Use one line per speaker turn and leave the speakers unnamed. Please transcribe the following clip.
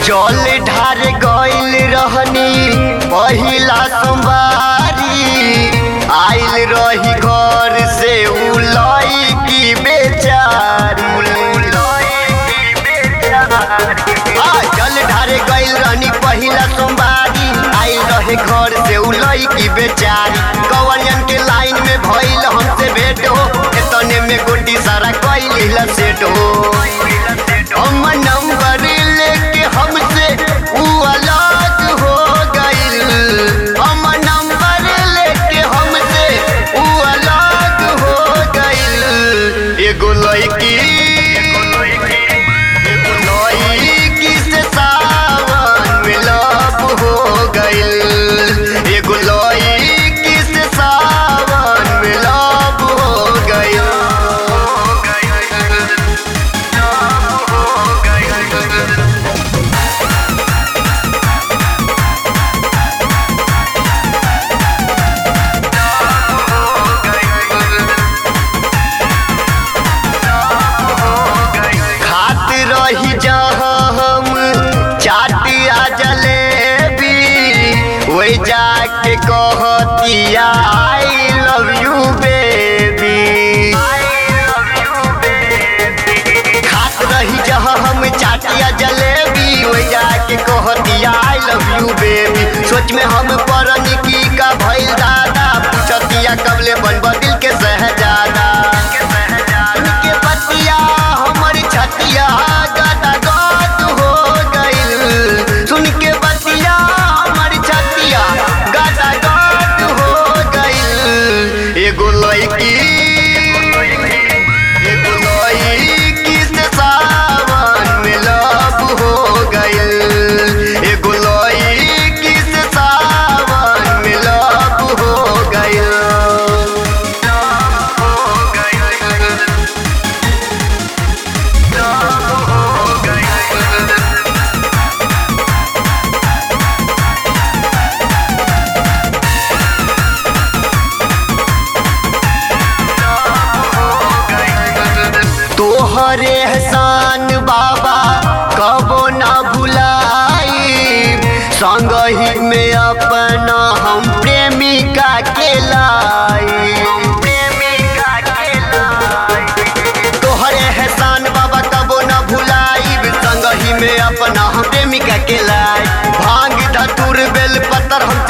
जल ढार गइल रहनी पहिला सोमवारी आइल रही घर से उलई की बेचारी आ, जल ढारे गइल रहनी पहिला सोमवारी आइल रहे घर से उलई की बेचारी कवरियन के लाइन में भइल हमसे भेंट हो एतने में गोटी सारा कइल सेट हो हम नंबर लेके हमसे ऊ अलग हो गइल हम नंबर लेके हमसे ऊ अलग हो गइल एगो लड़की एगो लड़की से सावन में लब हो गइल एगो लड़की से सावन में लब हो गइल खात रही जहाँ हम चाटिया जलेबी वही जाके कहतिया आई लव यू बेबी खात रही जहाँ हम चाटिया जलेबी वही जाके कहतिया आई लव यू बेबी सोच में हम परन की का भइल दादा पूछतिया कबले बनब दिल के सहजादा उनके बतिया हमर छतिया गदा गद हो गइल सुन के बतिया हमर छतिया गदा गद हो गइल एगो लड़की एगो लड़की से सावन में लब हो गइल एगो लड़की से सावन में लब हो गइल तोहरे एहसान बाबा कबो ना भुलाई संगही में अपना हम प्रेमिका के लाई तोहरे एहसान बाबा कबो ना भुलाई संगही में अपना हम प्रेमिका के लाई भांग धतुर बेल पत्थर हम